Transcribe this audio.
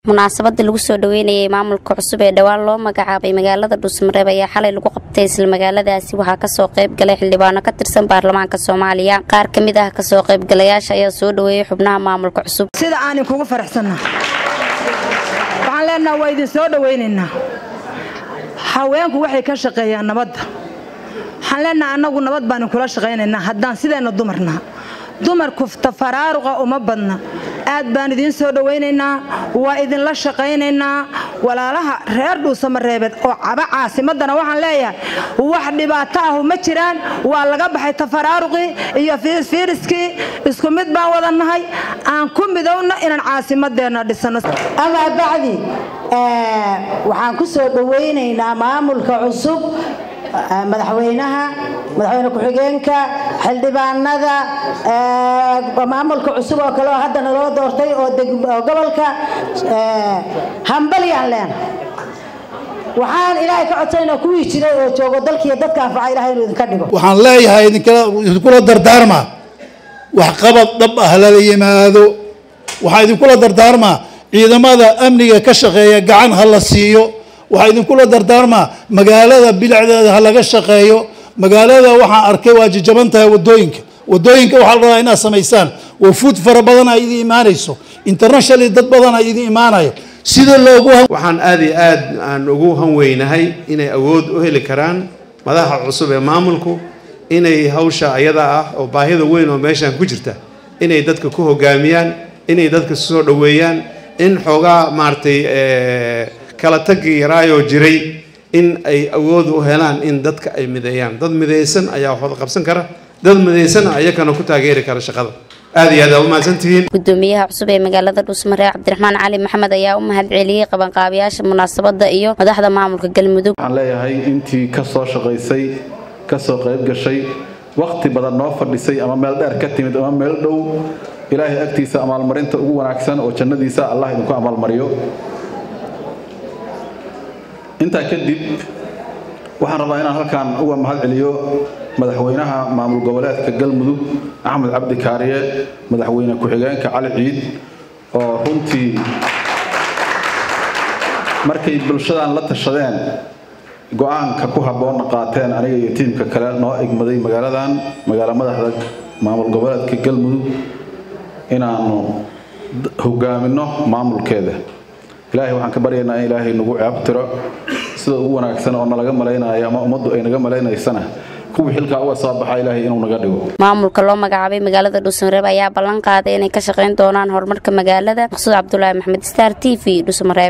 munaasabada lagu soo dhaweynayay maamulka cusub ee dhowaan loo magacaabay magaalada dhuusmareeb ayaa xalay lagu qabtay isla magaaladaasi waxaa kasoo qayb galay xildhibaano ka tirsan baarlamaanka soomaaliya qaar ka mid ah kasoo qaybgalayaasha ayaa soo dhaweeyey xubnaha maamulka cusub sida aanin kugu faraxsanna waxaan leenaha waa idin soo dhawaynaynaa haweenku waxay ka shaqeeyaan nabadda waxaan leenaha annagu nabad baanin kula shaqaynaynaa haddaan sideenna dumarna dumarku tafaraaruqa uma badna aad baan idiin soo dhawaynaynaa waa idinla shaqaynaynaa walaalaha reer dhuusamareebeed oo caba caasimadana waxaan leeyahay wax dhibaato ahu ma jiraan waa laga baxay tafaraaruqii iyo fiiriskii isku mid baan wadannahay aan ku midowna inaan caasimadeenna dhisano amaa bacdi waxaan ku soo dhawaynaynaa maamulka cusub madaxweynaha madaxweyne ku-xigeenka xildhibaanada maamulka cusub oo kale oo haddana loo doortay oo gobolka hambalyaan leena waxaan ilaahay ka codsanayna kuwii jiray oo joogo dalkiiyo dadka anfaca ilahay inuu idinka dhigo waxaan leeyahay idinkula dardaarmaa waxqabad dhab ah lala yimaado waxaan idinkula dardaarmaa ciidamada amniga ka shaqeeya gacan ha la siiyo waxaa idinkula dardaarmaa magaalada bilicdeeda ha laga shaqeeyo magaalada waxaan arkay waa jajaban tahay wadooyinka wadooyinka waxaa la rabaa inaad samaysaan wafuud fara badan ay idin imaanayso internationally dad badan ay idin imaanayo sida loogu waxaan aada iyo aad aan ugu hanweynahay inay awood u heli karaan madaxa cusub ee maamulku inay hawsha ayada ah oo baahida weyn oo meeshan ku jirta inay dadka ku hogaamiyaan inay dadka soo dhoweeyaan in xoogaa maaragtay kala tagii yaraayoo jiray in ay awood u helaan in dadka ay mideeyaan dad midaysan ayaa waxwada qabsan kara dad midaysan ayakana ku taageeri kara shaqada aad iyo aad aa u mahadsantihiin gudoomiyaha cusub ee magaalada dhuusmareeb cabdiraxmaan cali maxamed ayaa u mahad celiyey qabanqaabiyaasha munaasabada iyo madaxda maamulka galmudug waxaan leeyahay intii ka soo shaqaysay ka soo qayb gashay wakhti badan noo fadhisay ama meel dheer ka timid ama meel dhow ilaahay agtiisa amaalmarinta ugu wanaagsan oo jannadiisa allah idinku amaalmariyo intaa kadib waxaan rabaa inaan halkan uga mahad celiyo madaxweynaha maamul goboleedka galmudug axmed cabdi kaariye madaxweyne ku-xigeenka cali ciid oo runtii markay bulshadan la tashadeen go-aanka ku habboonna qaateen aniga iyo tiimka kale noo egmaday magaaladan magaalo madaxda maamul goboleedka galmudug inaanu hogaaminno maamulkeeda ilaahay waxaan ka baryaynaa in ilaahay nagu ceebtiro sida ugu wanaagsan oo nalaga malaynayo ama ummaddu ay naga malaynaysana kuwii xilkaa uga soo baxa ilaahay inuu naga dhigo maamulka loo magacaabay magaalada dhuusmareeb ayaa ballan qaaday inay ka shaqayn doonaan horumarka magaalada maqsuud cabdulaahi maxamed star t v dhuusmareeb